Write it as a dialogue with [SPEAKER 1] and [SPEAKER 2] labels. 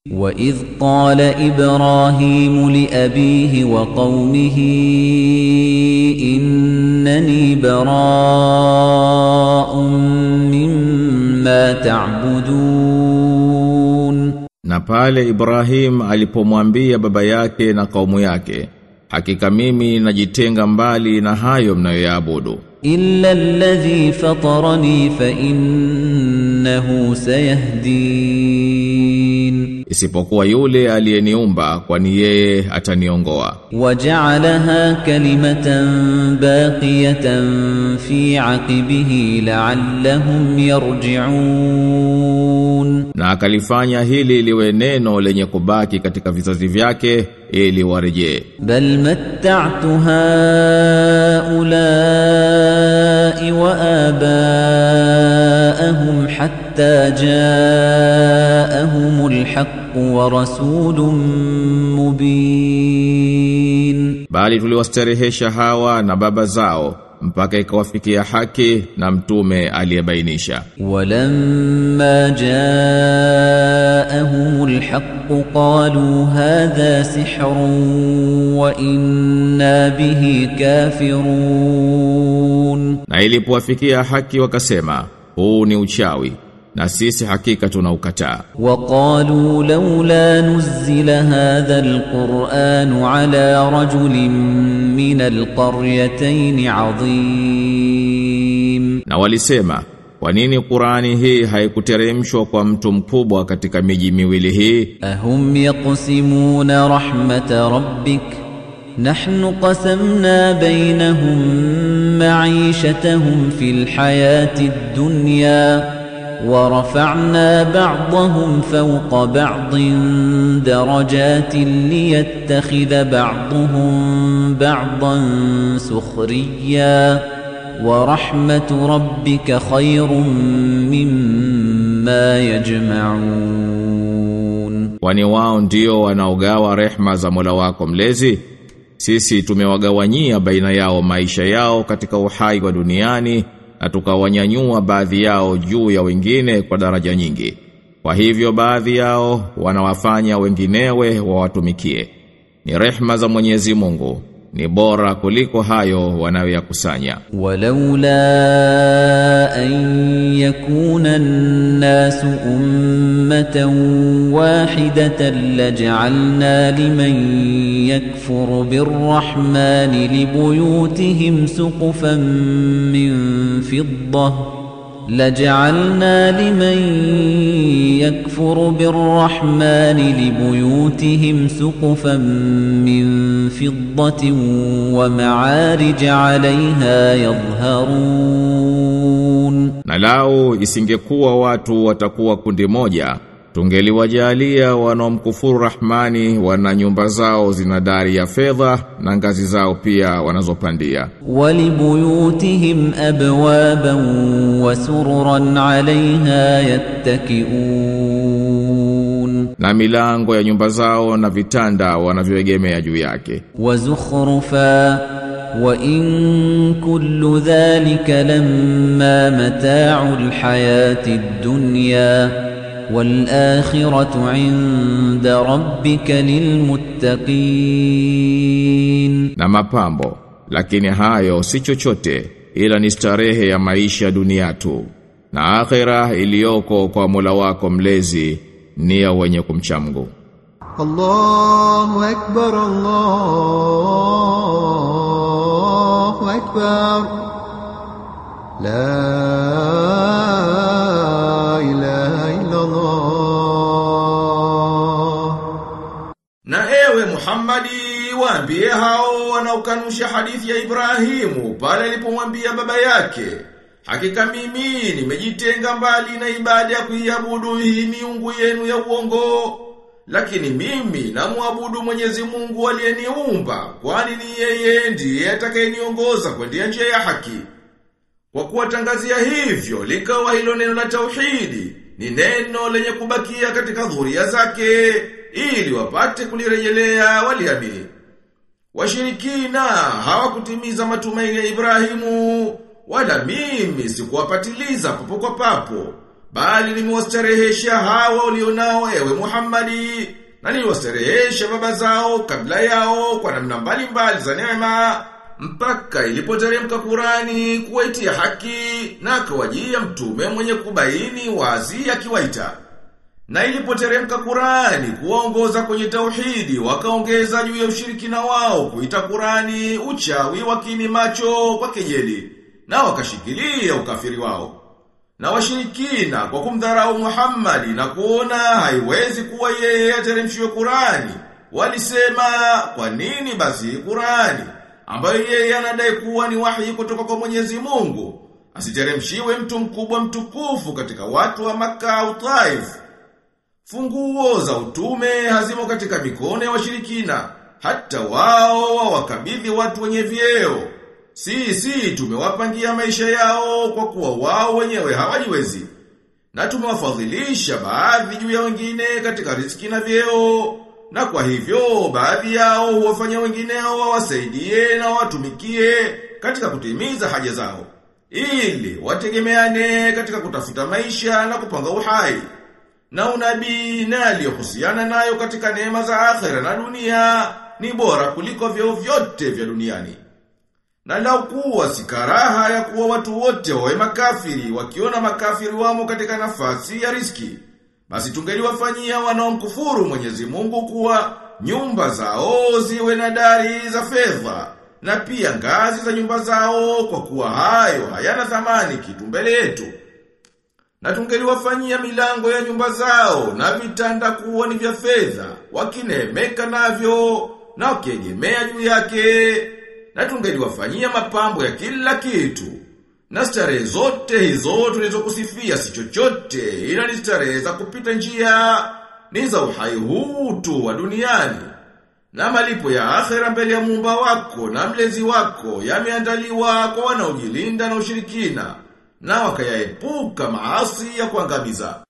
[SPEAKER 1] وَإِذْ قَالَ إِبْرَاهِيمُ لِأَبِيهِ وَقَوْمِهِ إِنَّنِي بَرَاءٌ مِّمَّا تَعْبُدُونَ
[SPEAKER 2] Na pale Ibrahim alipomwambia baba yake na kaumu yake, hakika mimi najitenga mbali na hayo mnayoyaabudu.
[SPEAKER 1] إِلَّا الَّذِي فَطَرَنِي فَإِنَّهُ سَيَهْدِينِ
[SPEAKER 2] Isipokuwa yule aliyeniumba kwani yeye ataniongoa.
[SPEAKER 1] وَجَعَلَهَا كَلِمَةً بَاقِيَةً فِي عَقِبِهِ لَعَلَّهُمْ يَرْجِعُونَ
[SPEAKER 2] Na akalifanya hili liwe neno lenye kubaki katika vizazi vyake ili warejee.
[SPEAKER 1] بل متعت هؤلاء وآباءهم حتى جاءهم الحق ورسول مبين
[SPEAKER 2] Bali tuliwastarehesha hawa na baba zao mpaka ikawafikia haki na mtume aliyebainisha.
[SPEAKER 1] ولما جاءهم الحق قالوا هذا سحر وإنا به كافرون
[SPEAKER 2] Na ilipowafikia haki wakasema, huu ni uchawi na sisi hakika tunaukataa.
[SPEAKER 1] وقالوا لولا نزل هذا القرآن على رجل من القريتين عظيم
[SPEAKER 2] Na walisema, kwa nini Qurani hii haikuteremshwa kwa mtu mkubwa katika miji miwili hii?
[SPEAKER 1] أهم يقسمون رحمة ربك نحن قسمنا بينهم معيشتهم في الحياة الدنيا ورفعنا بعضهم فوق بعض درجات ليتخذ بعضهم بعضا سخريا ورحمة ربك خير مما يجمعون
[SPEAKER 2] Kwani wao ndio wanaogawa rehma za Mola wako mlezi? Sisi tumewagawanyia baina yao maisha yao katika uhai wa duniani na tukawanyanyua baadhi yao juu ya wengine kwa daraja nyingi. Kwa hivyo baadhi yao wanawafanya wenginewe wawatumikie. Ni rehma za Mwenyezi Mungu, ni bora kuliko hayo wanayoyakusanya.
[SPEAKER 1] ولولا أن يكون الناس أمة واحدة لجعلنا لمن يكفر بالرحمن لبيوتهم سقفا من فضة لجعلنا لمن يكفر بالرحمن لبيوتهم سقفا من فضة ومعارج عليها يظهرون
[SPEAKER 2] Na lao isingekuwa watu watakuwa kundi moja, tungeliwajalia wanaomkufuru Rahmani wana nyumba zao zina dari ya fedha na ngazi zao pia wanazopandia.
[SPEAKER 1] ولبيوتهم أبوابا وسررا عليها يتكئون
[SPEAKER 2] Na milango ya nyumba zao na vitanda wanavyoegemea juu yake.
[SPEAKER 1] وزخرفا وإن كل ذلك لما متاع الحياة الدنيا والآخرة عند ربك للمتقين
[SPEAKER 2] Na mapambo, lakini hayo si chochote ila ni starehe ya maisha dunia tu. Na akhera iliyoko kwa Mola wako mlezi ni ya wenye kumcha Mungu.
[SPEAKER 3] الله أكبر الله أكبر لا إله إلا الله
[SPEAKER 2] Na ewe Muhammadi waambie hao wanaokanusha hadithi ya Ibrahimu pale alipomwambia baba yake Hakika mimi nimejitenga mbali na ibada ya kuiabudu hii miungu yenu ya uongo lakini mimi namwabudu Mwenyezi Mungu aliyeniumba kwani ni yeye ndiye atakayeniongoza kwenda njia ya haki kwa kuwatangazia hivyo likawa hilo neno la tauhidi ni neno lenye kubakia katika dhuria zake ili wapate kulirejelea waliamini. Washirikina hawakutimiza matumaini ya Ibrahimu wala mimi sikuwapatiliza papo kwa papo bali nimewastarehesha hawa ulionao ewe Muhammadi na niliwastarehesha baba zao kabla yao kwa namna mbalimbali za neema mpaka ilipoteremka Qurani kuwaitia haki na akawajia mtume mwenye kubaini wazi akiwaita. Na ilipoteremka Qurani kuwaongoza kwenye tauhidi wakaongeza juu ya ushirikina wao kuita Qurani uchawi wakini macho kwa kejeli na wakashikilia ukafiri wao. Na washirikina kwa kumdharau Muhammadi na kuona haiwezi kuwa yeye ateremshiwe Qurani walisema kwa nini basi Qurani ambayo yeye anadai kuwa ni wahi kutoka kwa Mwenyezi Mungu asiteremshiwe mtu mkubwa mtukufu katika watu wa Makka au Taif. Funguo za utume hazimo katika mikono ya washirikina, hata wao wakabidhi watu wenye vyeo. Sisi tumewapangia maisha yao kwa kuwa wao wenyewe hawajiwezi. Na tumewafadhilisha baadhi juu ya wengine katika riziki na vyeo. Na kwa hivyo baadhi yao huwafanya wengineo wawasaidie na watumikie katika kutimiza haja zao. Ili wategemeane katika kutafuta maisha na kupanga uhai. Na unabii na aliyohusiana nayo katika neema za akhera na dunia ni bora kuliko vyeo vyote vya duniani. Na lau kuwa si karaha ya kuwa watu wote wawe makafiri wakiona makafiri wamo katika nafasi ya riski. Basi tungeliwafanyia wanaomkufuru Mwenyezi Mungu kuwa nyumba zao ziwe na dari za fedha na pia ngazi za nyumba zao kwa kuwa hayo hayana thamani kitu mbele yetu. Na tungeliwafanyia milango ya nyumba zao na vitanda kuwa ni vya fedha wakinemeka navyo na wakiegemea juu yake na tungeliwafanyia mapambo ya kila kitu. Na starehe zote hizo tulizokusifia si chochote ila ni starehe za kupita njia ni za uhai huu tu wa duniani. Na malipo ya akhera mbele ya muumba wako na mlezi wako yameandaliwa kwa wanaojilinda na ushirikina na wakayaepuka maasi ya kuangamiza.